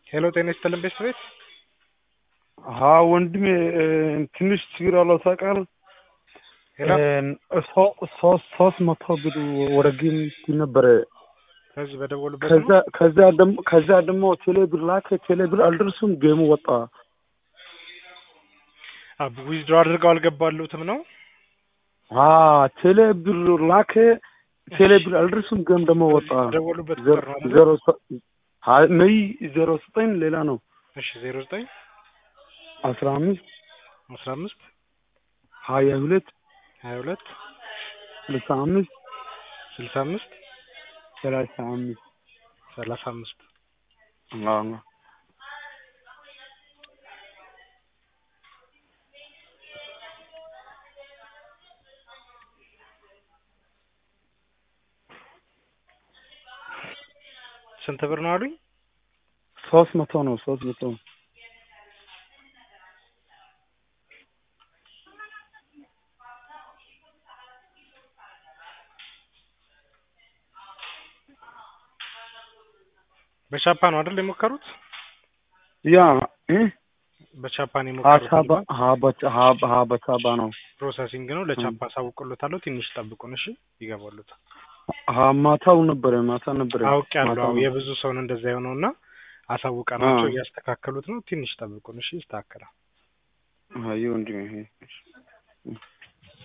ሄሎ ጤና ይስጥልን ቤት ቤት ሀ ወንድሜ ትንሽ ችግር አለው ታውቃለህ። ሄሎ ሶ- ሶስት ሶስት መቶ ብር ወደ ጌም ነበረ። ከዚህ በደወሉበት ከዛ ነው። ከዛ ደግሞ ከዛ ደግሞ ቴሌ ብር ላከ። ቴሌ ብር አልደርሱም፣ ጌሙ ወጣ። ዊዝድሮ አድርገው አልገባሉትም ነው። አ ቴሌ ብር ላከ። ቴሌ ብር አልደርሱም፣ ጌም ደግሞ ወጣ። በደወሉበት ዜሮ ቁጥር ነው አይደል? ዜሮ ሰ- ሀይ ነይ ዜሮ ዘጠኝ ሌላ ነው እሺ ዜሮ ዘጠኝ አስራ አምስት አስራ አምስት ሀያ ሁለት ሀያ ሁለት ስልሳ አምስት ስልሳ አምስት ሰላሳ አምስት ሰላሳ አምስት አዎ ስንት ብር ነው አሉኝ? ሶስት መቶ ነው ሶስት መቶ በቻፓ ነው አይደል የሞከሩት? ያ እ በቻፓ ነው የሞከሩት። ሀሳባ አይደል? ሀበቻ ሀብ ሀበቻባ ነው ፕሮሰሲንግ ነው። ለቻፓ አሳውቅሎታለሁ። ትንሽ ጠብቁን እሺ፣ ይገባሉታል። ሀ ማታው ነበረ ማታ ነበረ አውቅ ያለው ማታው ነው። የብዙ ሰውን እንደዛ የሆነው እና አሳውቀናቸው አዎ። እያስተካከሉት ነው። ትንሽ ጠብቁን እሺ፣ ይስተካከላል። አይ ወንድሜ ይሄ